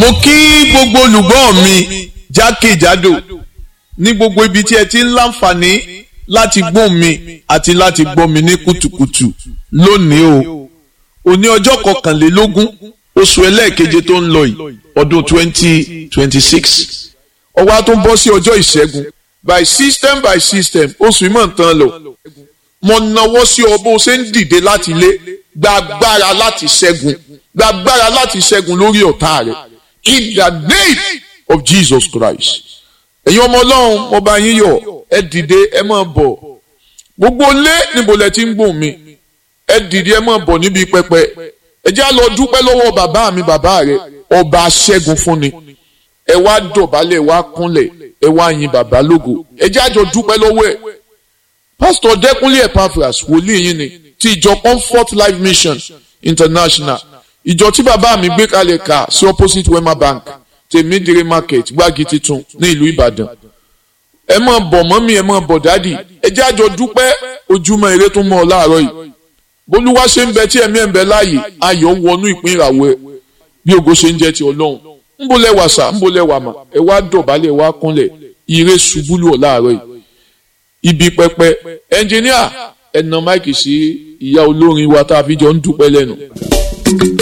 mo kí gbogbo olùgbọ́ mi jákèjádò ní gbogbo ibi tí ẹ ti ń láǹfààní láti gbọ́ mi àti láti gbọ́ mi ní kùtùkùtù lónìí o òní ọjọ́ kọkànlélógún oṣù ẹlẹ́ẹ̀keje tó ń lọ yìí ọdún twenty twenty six ọwọ́ tó ń bọ́ sí ọjọ́ ìṣẹ́gun by system by system oṣù ìmọ̀ nǹkan lọ mo nawọ́ sí ọ bó o ṣe ń dìde láti ilé gba agbára láti ṣẹ́gun gba agbára láti ṣẹ́gun lórí ọ̀tá rẹ̀ in the name of Jesus Christ ẹ̀yin ọmọ ọlọ́run mo bá yín yọ̀ ẹ dìde ẹ máa bọ̀ gbogbo lé níbo lẹ ti ń gbóhùn mi ẹ dìde ẹ máa bọ̀ níbi pẹpẹ ẹ jẹ́ á lọ dúpẹ́ lọ́wọ́ bàbá mi bàbá rẹ̀ ọba aṣẹ́gun fún ni ẹ wá dọ̀bálẹ̀ ẹ wá kúnlẹ̀ ẹ wá yin bàbá lógo ẹ jẹ́ àjọ dúpẹ́ lọ́wọ́ ẹ̀ pásítọ̀ dẹ́kunlé epaphras wòlíì yín ni ti ìjọ comfort life mission international ìjọ tí bàbá mi gbé kalẹ̀ ká sí opposite wema bank tèmídìrí market gbági titun ní ìlú ìbàdàn ẹ máa bọ̀ mọ́mí ẹ máa bọ̀ dádì ẹ jẹ́ àjọ dúpẹ́ ojúmọ́ ire tó mọ́ ọ láàárọ̀ yìí bólúwa ṣe ń bẹ tí ẹ̀mí ẹ̀ ń bẹ láàyè ayọ̀ wọnú ìpín ìràwọ̀ ẹ bí ògo ṣe ń jẹ́ ti ọlọ́run ńbó lẹ́wà sá ńbó lẹ́wà mà ẹ wá dọ̀bálẹ̀ ẹ wá kúnlẹ̀ ire ṣubú lù ọ́ láàárọ̀ yìí ibi pẹpẹ ẹnjìníà ẹ̀nà máìkì sí ìyá olórin wa tá a fi jọ ń dúpẹ́ lẹ́nu.